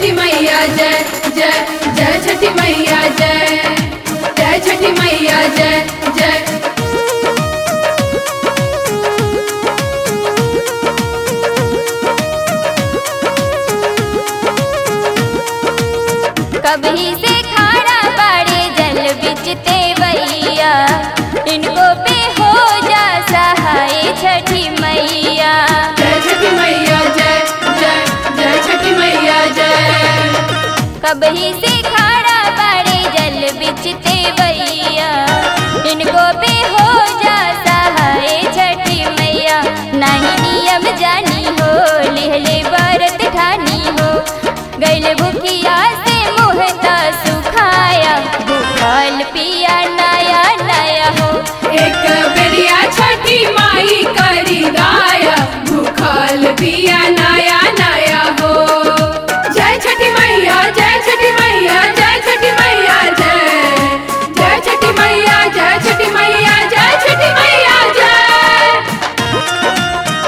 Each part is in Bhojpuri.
छठी मैया जय जय जय छठी मैया जय जय छठी मैया जय जय कभी से खाना बाड़े जल बिचते भैया इनको पे हो जा सहाय छठी मैया जय छठी मैया जय जय जय छठी मैया जय कभी से खाना बाड़े जल बिचते भैया इनको पे हो जा सहाय छठी मैया नहीं नियम जानी हो लिहले बरत ठानी हो गैल भूखिया से मुहता सुखाया भूखल पिया नया नया हो एक बेरिया छठी माई करी गाया भूखल पिया नया नया हो जय छठी मैया जय छठी मैया जय छठी मैया जय जय छठी मैया जय छठी मैया जय छठी मैया जय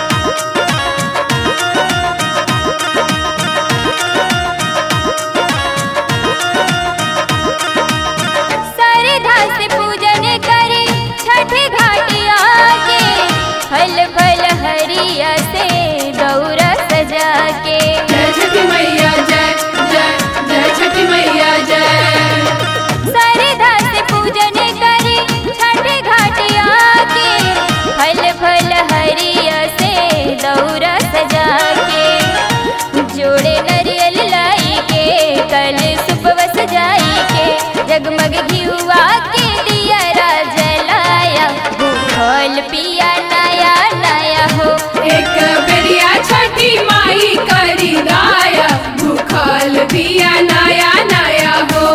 सरधा से पूजन करे छठ घाटिया के फल फल हरिया से दौरा सजा के जय छठी मैया जय जय जय छठी मैया जय सरधा से पूजन करे छठ घाटिया के फल फल हरिया से दौरा सजा के जोड़े नरियल लाई के कल सुबह सजाई के जगमग घियुआ के दिया जलाया भूखल पिया नया नया हो एक बेरिया छठी माई करी गाया भूखल पिया नया नया हो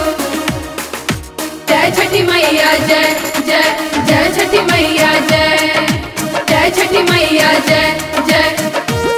जय छठी मैया जय जय जय छठी मैया जय जय छठी मैया जय जय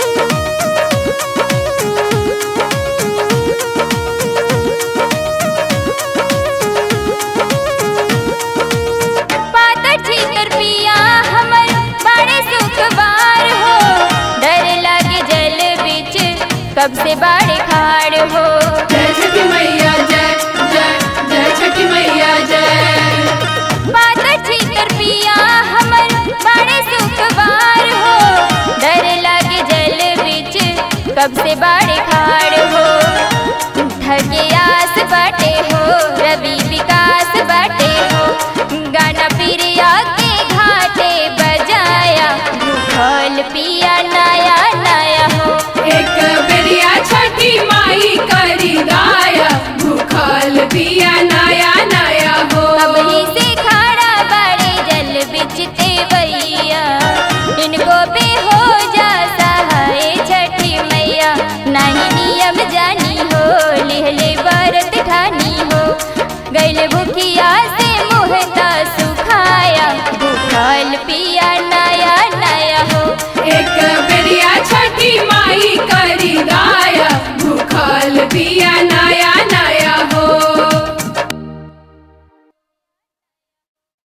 पातर छीतर पिया हमर बड़े सुखवार हो डर लागे जल बिच कब से बाड़े खाड़ हो जय छठी मैया जय जय जय छठी मैया जय पातर छीतर पिया हमर बड़े सुखवार हो डर लागे जल बिच कब से बाड़े खाड़